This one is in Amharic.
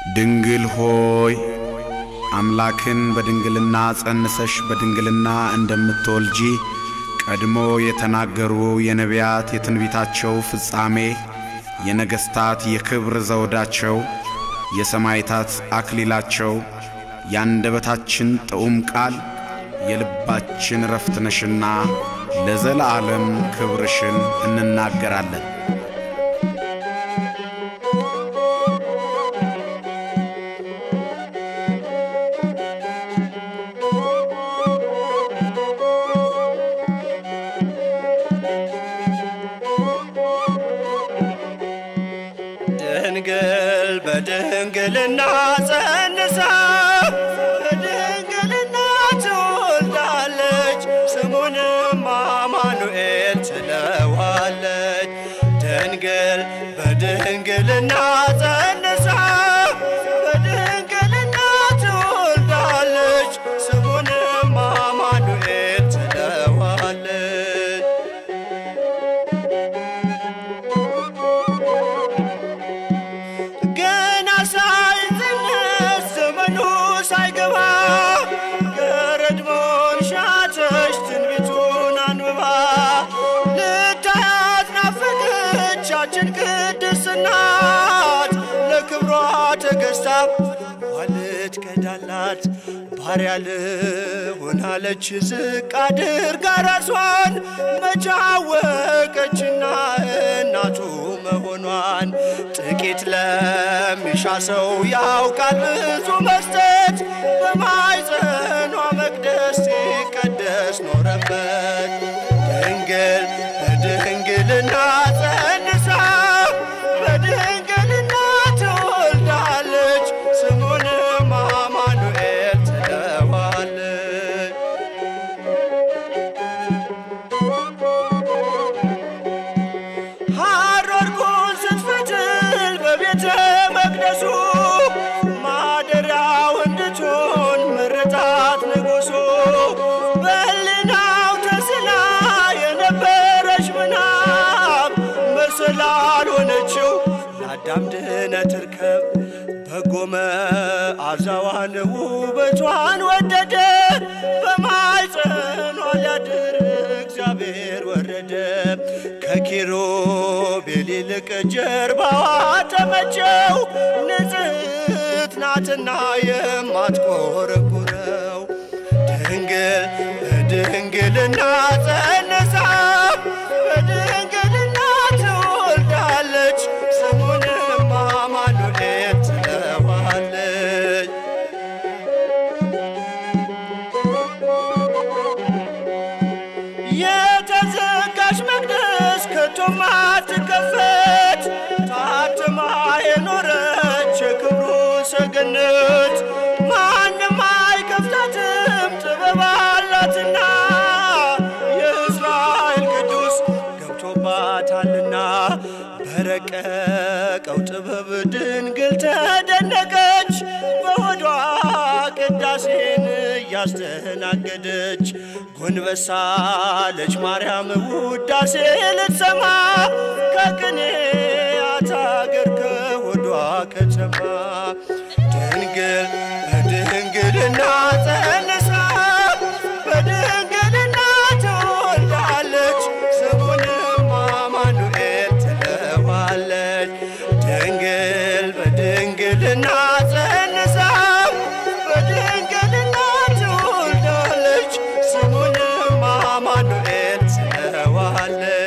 ድንግል ሆይ አምላክን በድንግልና ጸንሰሽ በድንግልና እንደምትወልጂ ቀድሞ የተናገሩ የነቢያት የትንቢታቸው ፍጻሜ የነገሥታት የክብር ዘውዳቸው የሰማዕታት አክሊላቸው የአንደበታችን ጥዑም ቃል የልባችን ረፍት ነሽና ለዘለዓለም ክብርሽን እንናገራለን። ድንግል በድንግልና ጸንሳ በድንግልና ትወልዳለች፣ ስሙንም አማኑኤል ትለዋለች። ድንግል በድንግልና ጸንሳ በድንግልና ትወልዳለች፣ ስሙንም አማኑኤል ትለዋለች። ገና ሳይጸነስ ዘመኑ ሳይገባ ገረድሞን ሻተች ትንቢቱን አንብባ ልታያት ናፈቀቻችን ቅድስት ናት ለክብሯ ተገዝታ ዋልት ከዳላት ባሪያ ልሆን አለች ዝቅ አድርጋ ራሷን መቻወቀችና እናቱ መሆኗን ጥቂት ለሚሻ ሰው ያውቃል ብዙ መስጠት በማይጸኗ መቅደስ ሲቀደስ ኖረበት ድንግል በድንግልና ጸንሳ በድንግልና ትወልዳለች ስሙንም አማኑኤል ትለዋለች። ሐረርኩን ስትፈትል በቤተ መቅደሱ ማደሪያው እንድትሆን መረጣት ንጉሡ በሕሊናው ተስላ የነበረች ምናብ መሰላል ሆነችው ለአዳም ድኅነት ርከብ በጎ መዓዛዋን ውበቷን ወደደ በማኅፀኗ ሊያድር እግዚአብሔር ወረደ ከኪሩቤል ይልቅ ጀርባዋ ተመቸው ንጽሕት ናትና የማትቆረቁረው ድንግል በድንግልና ጸንሳ በድንግልና ትወልዳለች ስሙንም አማኑኤል ትለዋለች። የተዘጋች መቅደስ ከቶም አትከፈት ታትማ የኖረች የክብሩ ሰገነት ማንም አይከፍታትም ጥበብ አላትና የእስራኤል ቅዱስ ገብቶባታልና በረቀቀው ጥበብ ድንግል ተደነቀች በሆዷ ቅዳሴን እያስተናገደች ጎንበሳለች ማርያም ውዳሴ ልትሰማ ከቅኔያት አገር ከሆዷ ከተማ ድንግል በድንግልና ጸንሳ በድንግልና ትወልዳለች ስሙንም አማኑኤል ትለዋለች። ድንግል በድንግልና ጸንሳ በድንግልና ትወልዳለች ስሙንም አማኑኤል ትለዋለች።